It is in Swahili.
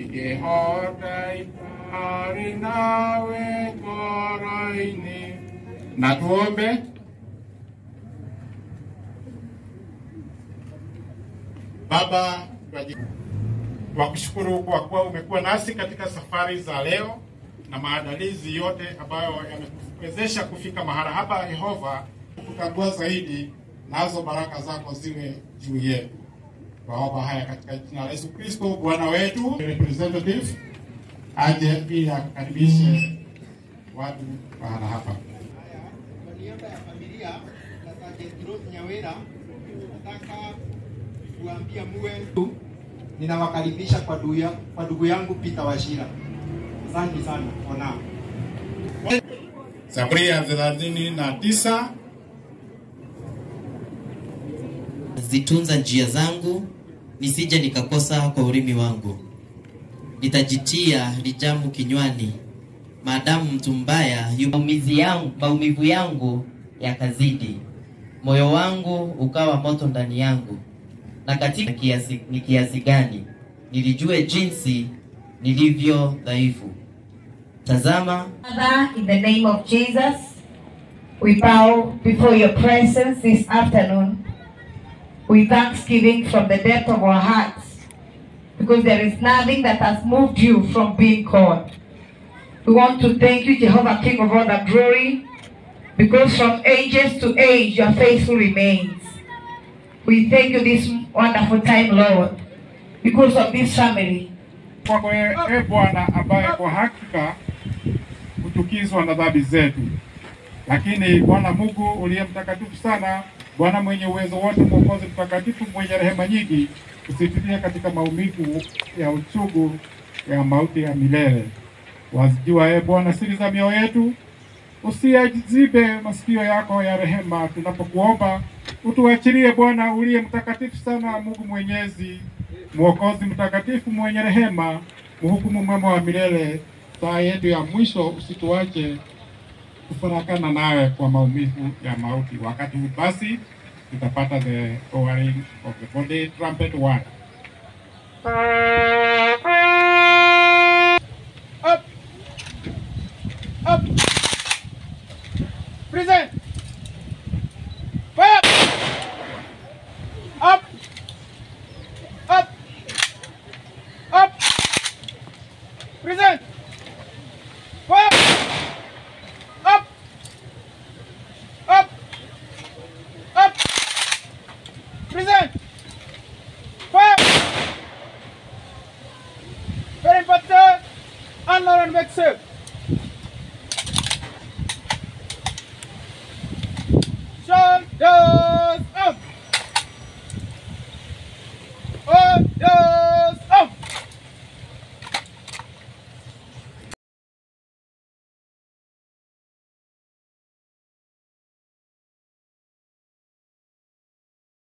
ingĩhota itarĩ nawe ngoro-inĩ. Na tuombe. Baba, twakushukuru kwa kuwa umekuwa nasi katika safari za leo na maandalizi yote ambayo yamekuwezesha kufika mahala hapa. Yehova, kukagua zaidi, nazo baraka zako ziwe juu yetu. Twaomba haya katika jina la Yesu Kristo Bwana wetu. Representative aje pia akaribishe watu mahala hapa. Kwa niaba ya familia na Sergeant Rose Nyawera, nataka kuambia muwe ninawakaribisha kwa ndugu ya- kwa ndugu yangu Peter Washira. Asante sana for now. Zaburi ya thelathini na tisa zitunza njia zangu nisije nikakosa kwa ulimi wangu. Nitajitia lijamu kinywani, maadamu mtu mbaya yu maumivu yangu, maumivu yangu yakazidi, moyo wangu ukawa moto ndani yangu. Na katika kiasi, ni kiasi gani nilijue jinsi nilivyo dhaifu. Tazama, Father, in the name of Jesus, we bow before your presence this afternoon with thanksgiving from the depth of our hearts because there is nothing that has moved you from being called. We want to thank you, Jehovah, King of all the glory, because from ages to age your faithful remains. We thank you this wonderful time, Lord, because of this family. kwako e e Bwana, ambaye kwa hakika hutukizwa na dhambi zetu. Lakini Bwana Mungu uliye mtakatifu sana, Bwana mwenye uwezo wote, Mwokozi mtakatifu, mwenye rehema nyingi, usitulie katika maumivu ya uchungu ya mauti ya milele. Wazijua e Bwana siri za mioyo yetu, usiyazibe masikio yako ya rehema tunapokuomba. Utuachilie Bwana uliye mtakatifu sana, Mungu mwenyezi, Mwokozi mtakatifu, mwenye rehema, mhukumu mwema wa milele. Saa yetu ya mwisho usituache kufarakana nawe kwa maumivu ya mauti. Wakati huu basi tutapata the lowering of the body trumpet one. Up! Up! Present! Fire! Up! Up! Up! Present! Fire! Up! Up! Up! Present! Fire! Very important! Unload and make safe! Shoulders up! Shoulders